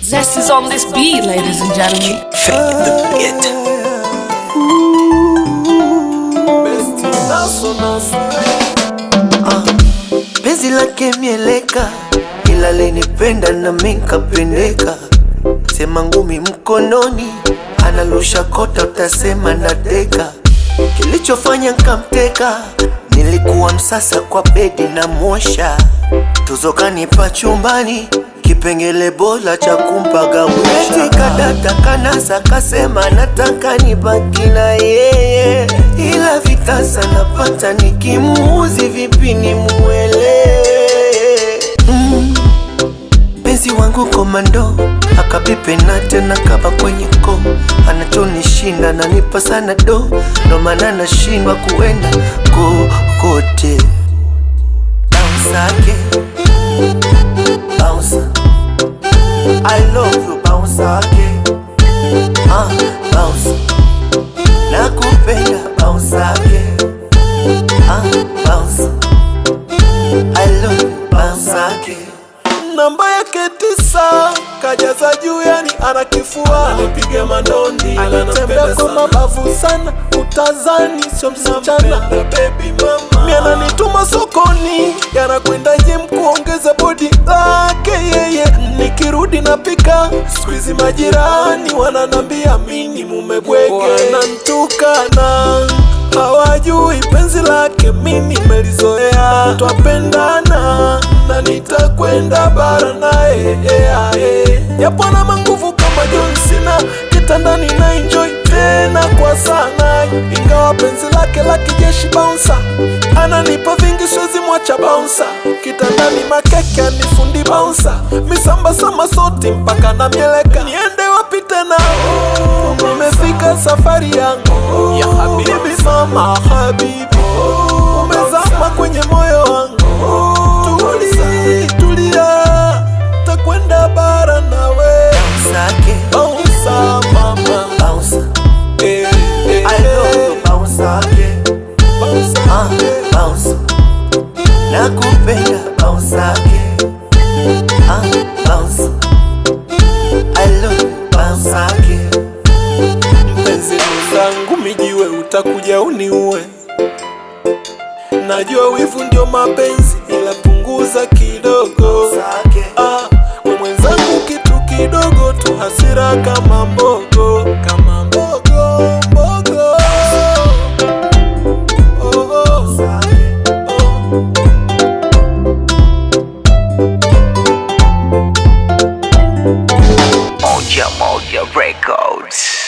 Zest is on this beat, ladies and gentlemen. Fake the beat. Penzi lake mieleka, ila lenipenda na minkapendeka. Sema ngumi mkononi, analusha kota, utasema nateka. Kilichofanya nkamteka, nilikuwa msasa kwa bedi na mosha. Tuzo kanipa chumbani, kipengele bora cha kumpagawisha. Kadata kanasa kasema nataka nibaki na yeye, ila vitasa napata nikimuuzi, vipi nimuelewe? mm. Penzi wangu komando akabipe na tena kaba kwenye ko anachonishinda nanipa sana do ndo maana nashindwa kuenda kokote Bounce again Bounce I love you bounce again ah, bounce Nakupenda bounce again ah, bounce I love you bounce again namba yake tisa kajaza juu yani ana kifua anapiga mandondi anatembea kwa mabavu sana utazani sio msichana mi ananituma sokoni yanakwenda jim kuongeza bodi lake yeye nikirudi napika skuizi majirani wananambia mini mumebwege wanantukana hawajui penzi lake mimi melizoea twapendana na nitakwenda bara naye yeah, yeah. japo na manguvu kama John Cena kitandani na enjoy tena kwa sana ingawa penzi lake la kijeshi bouncer ananipa vingi siwezi mwacha bouncer kitandani makeke anifundi bouncer misamba sama soti mpaka na mieleka niende wapi tena nimefika safari yangu ya habibi mama habibi umezama kwenye moyo wangu tuli tulia takwenda bara nawe Bounce again bouncer mama Bounce eh, eh, I love you bounce again bouncer, ah, eh. bounce Nakupenda bounce again ah, bounce I love you bounce again mpenzi mwenzangu mijiwe utakuja uniue najua wivu ndio mapenzi ila punguza kidogo Bounce again ah, we mwenzangu kitu kidogo tu hasira kama mbogo kama mbogo mbogo oh, oh, Bounce again oh. Moja Moja Records.